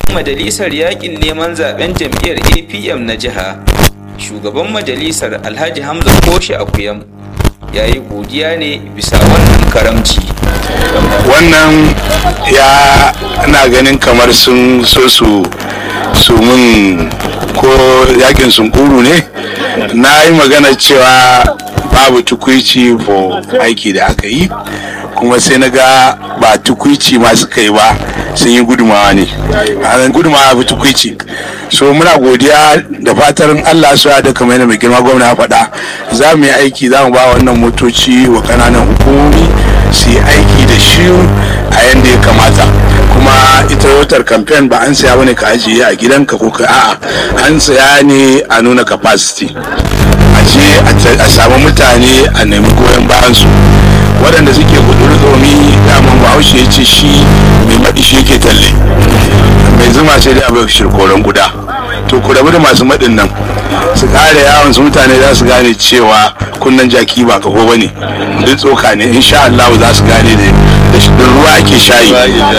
majalisar yakin neman zaben jam'iyyar apm na jiha shugaban majalisar alhaji hamza koshi akuyam ya yi godiya ne bisa wannan karamci wannan ya na ganin kamar sun so su su mun ko yakin sunkuru ne na yi magana cewa babu tukwici for aiki da aka yi kuma sai na ga ba tukwici ma suka yi ba sun yi gudumawa ne a gudumawa bi tukwici so muna godiya da fatan allah su da kamar yadda mai girma gwamna ya faɗa za mu yi aiki za mu ba wannan motoci wa kananan hukumomi su yi aiki da shi a yadda ya kamata kuma ita wutar kamfen ba an saya bane ka ajiye a gidanka ko ka a'a an saya ne a nuna capacity a je a samu mutane a nemi goyon bayan su waɗanda suke kuduri domin daman bahaushe ya ce shi mai maɗi shi yake talle mai zuma sai dai abin shirkoron guda to ku rabu da masu maɗin nan su ƙara yawon su mutane za su gane cewa kunnan jaki ba kaho ba ne duk tsoka ne insha Allah za su gane da ruwa ake shayi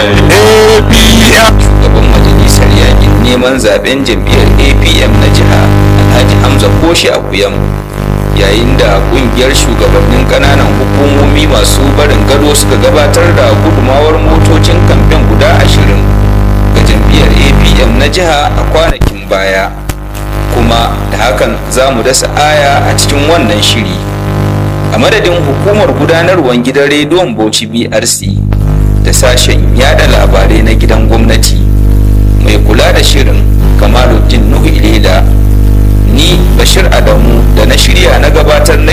shugaban majalisar yakin neman zaben jam'iyyar apm na jiha alhaji hamza koshi akuyam yayin da kungiyar shugabannin kananan hukumomi masu barin gado suka gabatar da gudumawar motocin kamfen guda ashirin ga jam'iyyar apm na jiha a kwanakin baya kuma da hakan za mu dasa aya a cikin wannan shiri a madadin hukumar gudanarwar gidan rediyon bauchi brc da sashen yada labarai na gidan gwamnati mai kula da shirin kamaluddin nuhu ilela ni bashir adamu da na shirya na gabatar na